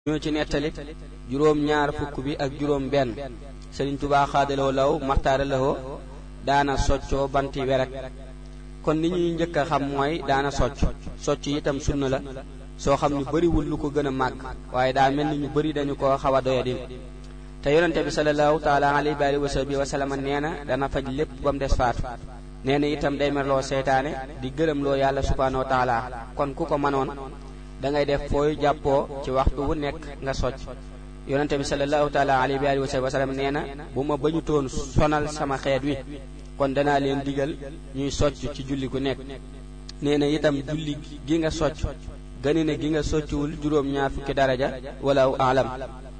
ñoo ci nettali juróom ñaar fukk bi ak juróom benn sëriñ tubaa xaadaloo law maxtaara lawoo daana soccoo banti weret kon li ñuy njëkk a xam mooy daana socc socc itam sunna la soo xam ñu bariwul lu ko gën a màgg waaye daa mel ni ñu bari dañu ko xaw a doyadil te yonente bi sallallahu taala alayhi wa sahbihi wa sallam nee na dana faj lépp ba mu des faatu nee na itam day merloo seytaane di gërëm loo yàlla subhaanahu wa taala kon ku ko mënoon da ngay def fooy jàppoo ci waxtu wu nekk nga socc yonente bi sallallahu taala alayhi wa sallam nee na bu ma bañu toon sonal sama xeet wi kon danaa leen digal ñuy socc ci julli gu nekk nee na itam julli gi nga socc gëni ne gi nga soccuwul juróom ñaar fukki daraja wala alam